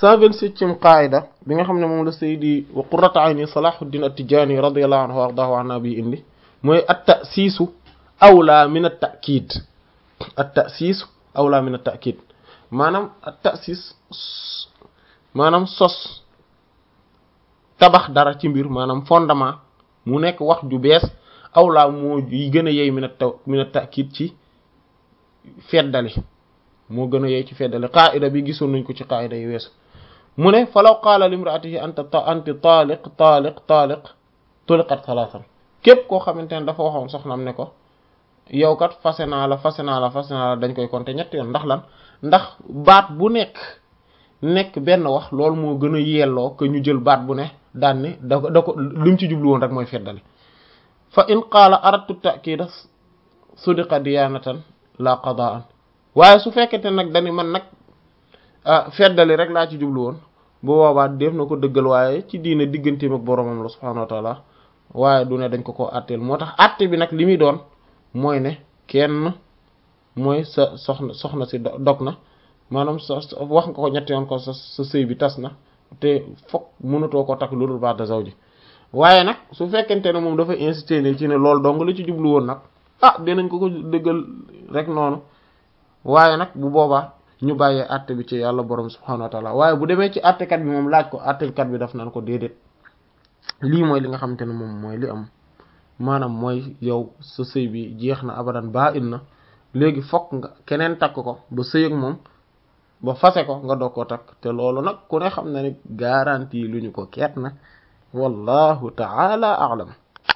cent vingt-septième qaayida bi nga xam ne moom la saydi wa qurratu ayni salahuddin at-tijani radiyallahu anhu wa ardahu anna bi indi mooy at-ta'siisu awla min at-ta'kiid at-ta'siisu awla min at-ta'kiid maanaam at-ta'siis maanaam sos tabax dara ci mbir maanaam fondement mu nekk wax ju bees awla moo yi gën a yey min at min at-ta'kiid ci feddali moo gën a yey ci feddali qaayida bi gisoon nañ ko ci qaayida yi weesu mu ne falaw qaala limraatihi anta anti taaliq taaliq taaliq tuliqat salaasan képp koo xamante ne dafa waxoon soxnam ne ko yow kat fase naa la fase naa la fase naa la dañ koy compter ñetti yoon ndax lan ndax baat bu nekk nekk benn wax loolu moo gën a yelloo que ñu jël baat bu ne daan ni da ko da ko li mu ci jublu woon rek mooy feddali fa in qaala aradtu ta'kiida sudiqa diyaanatan la qadaan waaye su fekkente nag dañu man nag feddali rek laa ci jublu woon bu boobaa def na ko dëggal waaye ci diine digganteem ak boromam la subhaanahu wa taala waaye du ne dañ ko ko àtteel moo tax àtte bi nag li muy doon mooy ne kenn mooy sa soxna soxna si dog na maanaam sa wax nga ko ñetti yoon ko sa sa sëy bi tas na te fokk mënatoo ko takk lu dul ba'da zawji waaye nag su fekkente ne moom dafa insister ne ci ne loolu dong la ci jublu woon nag ah dinañ ko ko dëggal rek noonu waaye nag bu boobaa ñu bàyyee àtte bi ci yàlla borom subhanahu wa taala waaye bu demee ci àttekat bi moom laaj ko àttekat bi daf naan ko déedéet lii mooy li nga xamante ne moom mooy li am maanaam mooy yow sa sëy bi jeex na abadan baa in na léegi fokk nga keneen takk ko ba sëy ak moom ba fase ko nga doog ko takk te loolu nag ku ne xam na ni garantie lu ñu ko keet na wallahu taala a'lam